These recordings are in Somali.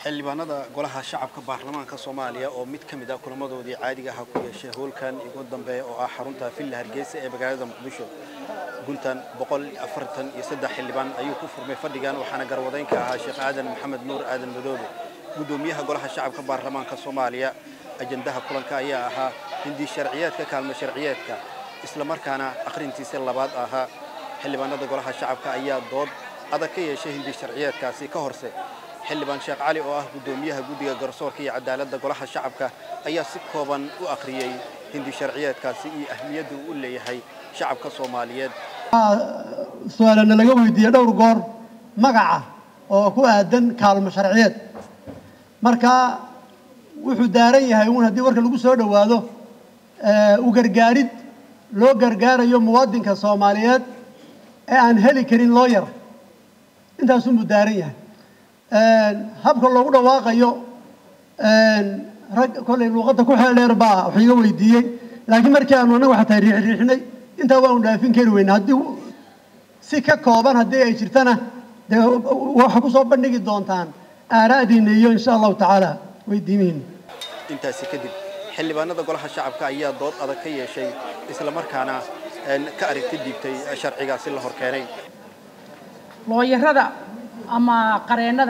xildhibaanada golaha shacabka baarlamaanka soomaaliya oo mid ka mid ah kulamadoodii caadiga aha ku yeeshay howlkan ugu dambeeya oo ah xarunta villa hargeysa ee magaalada muqdisho guntan boqol afartan iyo saddex xildhibaan ayuu ku furmay fadhigan waxaana garwadayn ka ahaa sheekh aadan maxamed nuur aadan madoobe guddoomiyaha golaha shacabka baarlamaanka soomaaliya ajandaha kulanka ayaa ahaa hindi sharciyeedka kaalmo sharciyeedka islamarkaana akhrintiisa labaad ahaa xildhibaanada golaha shacabka ayaa dood adag ka yeeshay hindi sharciyeedkaasi ka horse xildhibaan sheekh cali oo ah guddoomiyaha guddiga garsoorka iyo cadaaladda golaha shacabka ayaa si kooban u akhriyey hindi sharciyeedkaasi iyo ahmiyadda uu u leeyahay shacabka soomaaliyeed su-aalana laga weydiiyey dhowr goor magaca oo ku aadan kaalmo sharciyeed marka wuxuu daaran yahay uun haddii warka lagu soo dhowaado u gargaarid loo gargaarayo muwaadinka soomaaliyeed ee aan heli karin looyar intaasunbuu daaran yahay habka loogu dhawaaqayo rag kollay luuqadda ku xeeldheer baa wax iga weydiiyey laakiin markii aanu annaga xataa riixriixnay intaa waanu dhaafin kari weyna haddii si ka kooban haddii ay jirtana dee waxa ku soo bandhigi doontaan aaraa'diinna iyo insha allahu tacaala weydiimihiina intaasi kadib xildhibaanada golaha shacabka ayaa dood adag ka yeeshay islamarkaana ka aragti dhiibtay sharcigaasi la horkeenay looyarada ama qareennada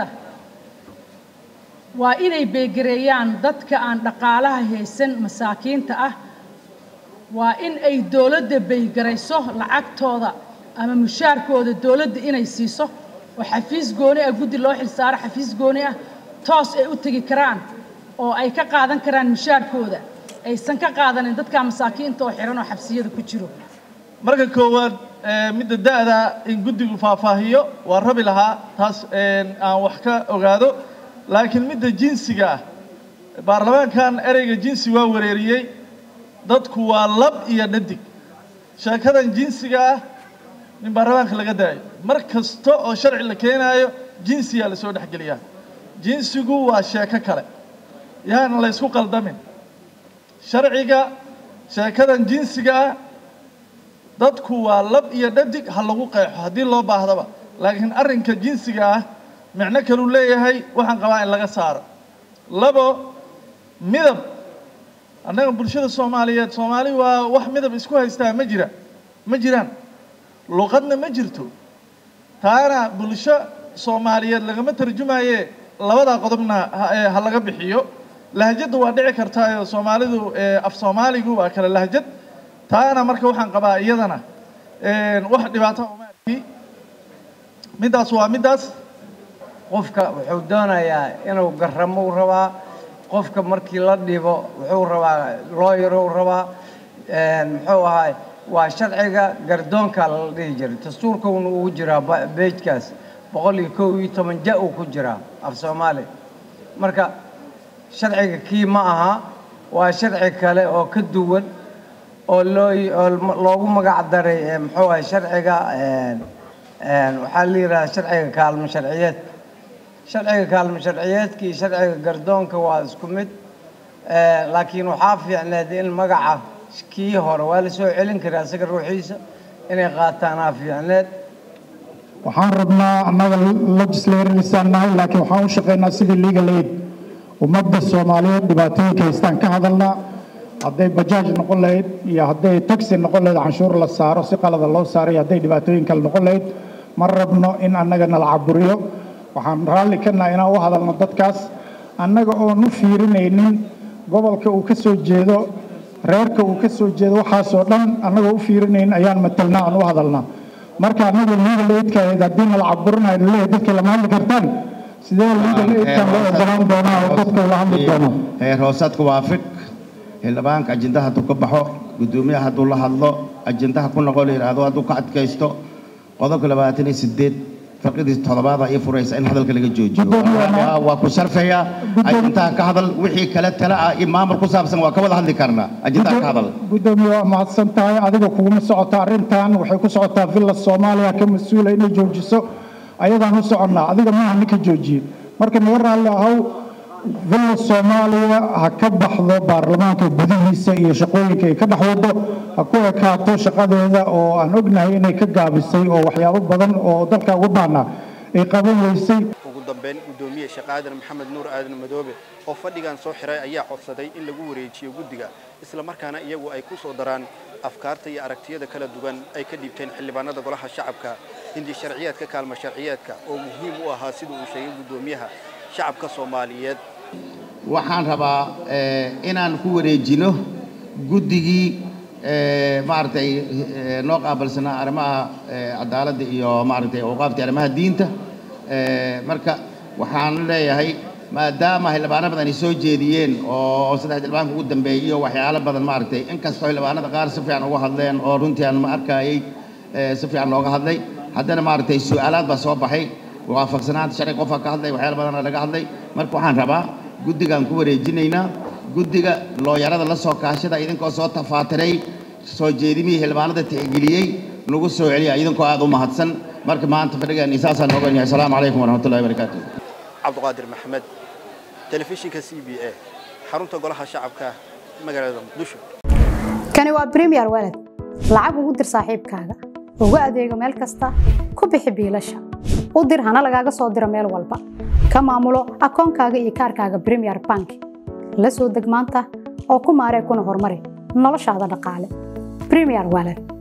waa inay beegareeyaan dadka aan dhaqaalaha haysan masaakiinta ah waa in ay dowladda baygarayso lacagtooda ama mushaarkooda dowladda inay siiso oo xafiis gooni ah guddi loo xilsaaro xafiis gooni ah toos ay u tegi karaan oo ay ka qaadan karaan mushaarkooda aysan ka qaadanin dadka masaakiinta oo xiran oo xabsiyada ku jiro marka koowaad midda da'da in guddigu faahfaahiyo waa rabi lahaa taas aan wax ka ogaado laakiin midda jinsiga ah baarlamaankan ereyga jinsi waa wareeriyey dadku waa lab iyo dhadig sheekadan jinsiga ah in baarlamaanka laga daayo mar kasta oo sharci la keenaayo jinsiyaa lasoo dhexgeliyaa jinsigu waa sheeko kale yaana la ysku qaldamin sharciga sheekadan jinsiga ah dadku waa lab iyo dhadig ha lagu qeexo haddii loo baahdaba laakiin arrinka jinsiga ah micno kaluu leeyahay waxaan qabaa in laga saaro labo midab annaga bulshada soomaaliyeed soomaali waa wax midab isku haystaa ma jira ma jiraan luqadna ma jirto taana bulsho soomaaliyeed lagama tarjumaye labadaa qodobna ha laga bixiyo lahjadda waa dhici kartaayo soomaalidu af soomaaligu waa kale lahjad taana marka waxaan qabaa iyadana wax dhibaato uma arki middaas waa middaas qofka wuxuu doonayaa inuu garamo u rabaa qofka markii la dhibo wuxuu rabaa looyaruu rabaa muxuu ahaay waa sharciga gardoonka la dhihi jiray dastuurkuna ugu jiraa beejkaas boqol iyo kow iyo toban ja uu ku jiraa af soomaali marka sharciga kii ma aha waa sharci kale oo ka duwan oo loo loogu magac daray muxuu ahay sharciga waxaa la yidhahdaa sharciga kaalmo sharciyeed sharciga kaalmo sharciyeedka iyo sharciga gardoonka waa isku mid laakiin waxaa fiicneed in magaca kii hore waa la soo celin karaa isaga ruuxiisa inay qaataanaa fiicneed waxaan rabnaa annaga legislatorsaan nahay laakiin waxaan u shaqaynaa sidii legal aid ummadda soomaaliyeed dhibaatooyinka haystaan ka hadalnaa hadday bajaaj noqon lahayd iyo hadday taxi noqon lahayd canshuur la saaro si qalada loo saaray hadday dhibaatooyin kale noqon lahayd ma rabno in annaga nala caburiyo waxaan raalli ka nahay inaan u hadalno dadkaas annaga oon u fiirinaynin gobolka uu ka soo jeedo reerka uu ka soo jeedo waxaasoo dhan annagoo u fiirinaynin ayaan matalnaa aan u hadalnaa marka annaga legal aidka ahayd haddii nala caburinayo laleeyahay dadka lama hadli kartaan sidee legal aidkan loo ogolaan doonaa oo dadka ula hadli doono heer hoosaadku waafiq xildhibaanka ajendaha hadduu ka baxo guddoomiyaha hadduu la hadlo ajendaha ku noqo la yidhaahdo hadduu ka adkaysto qodobka labaatan iyo sideed farqidii toddobaada ii furaysa in hadalka laga joojiyo waa ku sharfaya ajendaha ka hadal wixii kale tale ah iyo maamul ku saabsan waa ka wada hadli karnaa ajendaha ka hadal guddoomiye waa mahadsan tahay adiga kuguma socota arrintan waxay ku socotaa villa soomaaliya ka mas-uula inay joojiso ayadaan u soconnaa adiga maaha ninka joojiye marka naga raalli ahow villa soomaaliya ha ka baxdo baarlamaanka gudihiisa iyo shaqooyinka ay ka dhex wado ha ku ekaato shaqadeeda oo aan ognahay inay ka gaabisay oo waxyaabo badan oo dalka ugu baana ay qaban weysay ugu dambeyn guddoomiye sheekh aadan maxamed nuur aadan madoobe oo fadhigan soo xiray ayaa codsaday in lagu wareejiyo guddiga islamarkaana iyagu ay ku soo daraan afkaarta iyo aragtiyada kala duwan ay ka dhiibteen xildhibaanada golaha shacabka hindi sharciyaadka kaalmo sharciyeedka oo muhiim u ahaa sida uu sheegay guddoomiyaha shacabka soomaaliyeed waxaan rabaa inaan ku wareejino guddigii maaragtay noo qaabilsanaa arrimaha cadaaladda iyo maaragtay awqaafta arrimaha diinta marka waxaan leeyahay maadaama xildhibaano badan ay soo jeediyeen oo saddex xildhibaanka ugu dambeeyey iyo waxyaalo badan maaragtay inkastoo xildhibaanada qaar si fiican uga hadleen oo runtii aan ma arkayay si fiican looga hadlay haddana maaragtay su-aalaad baa soo baxay waafaqsanaanta sharci qofka ka hadlay waxyaalo badan laga hadlay marka waxaan rabaa guddigaan ku wareejinaynaa guddiga looyarada la soo kaashada idinkoo soo tafaatiray soo jeedimihii xildhibaanada tixgeliyey nagu soo celiya idinkoo aad u mahadsan marka maanta fadhigaan isaasaan ogan yahay asalaamu calaykum waraxmatullahi wabarakaatu cabdiqaadir maxamed telefishinka c b a xarunta golaha shacabka magaalada muqdisho kani waa premier walad lacag ugu dir saaxiibkaaga ugu adeego meel kasta ku bixi biilasha u dir hana lagaaga soo diro meel walba ka maamulo akoonkaaga iyo kaarkaaga premier bank la soo deg maanta oo ku maaree kuna horumari noloshaada dhaqaale premier walad